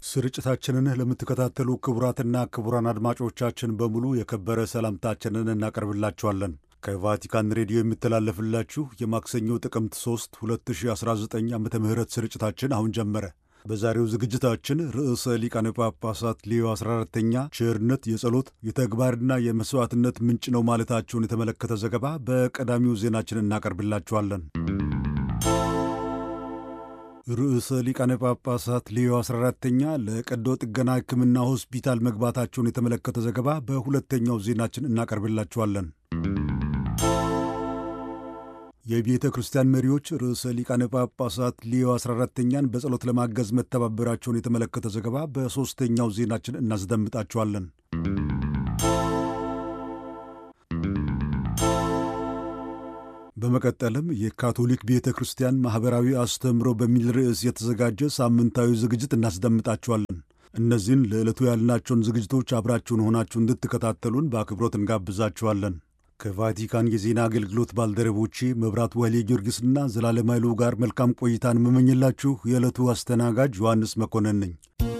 ስርጭታችንን ለምትከታተሉ ክቡራትና ክቡራን አድማጮቻችን በሙሉ የከበረ ሰላምታችንን እናቀርብላችኋለን። ከቫቲካን ሬዲዮ የሚተላለፍላችሁ የማክሰኞ ጥቅምት 3 2019 ዓ ም ስርጭታችን አሁን ጀመረ። በዛሬው ዝግጅታችን ርዕሰ ሊቃነ ጳጳሳት ሌዮ 14ተኛ ቸርነት የጸሎት የተግባርና የመሥዋዕትነት ምንጭ ነው ማለታቸውን የተመለከተ ዘገባ በቀዳሚው ዜናችን እናቀርብላችኋለን። ርዕሰ ሊቃነ ጳጳሳት ሌዮ 14ተኛ ለቀዶ ጥገና ሕክምና ሆስፒታል መግባታቸውን የተመለከተ ዘገባ በሁለተኛው ዜናችን እናቀርብላችኋለን። የቤተ ክርስቲያን መሪዎች ርዕሰ ሊቃነ ጳጳሳት ሌዮ 14ተኛን በጸሎት ለማገዝ መተባበራቸውን የተመለከተ ዘገባ በሦስተኛው ዜናችን እናስደምጣችኋለን። በመቀጠልም የካቶሊክ ቤተ ክርስቲያን ማኅበራዊ አስተምህሮ በሚል ርዕስ የተዘጋጀ ሳምንታዊ ዝግጅት እናስደምጣችኋለን። እነዚህን ለዕለቱ ያልናቸውን ዝግጅቶች አብራችሁን ሆናችሁ እንድትከታተሉን በአክብሮት እንጋብዛችኋለን። ከቫቲካን የዜና አገልግሎት ባልደረቦቼ መብራት ወሌ ጊዮርጊስና ዘላለም ኃይሉ ጋር መልካም ቆይታን የምመኝላችሁ የዕለቱ አስተናጋጅ ዮሐንስ መኮንን ነኝ።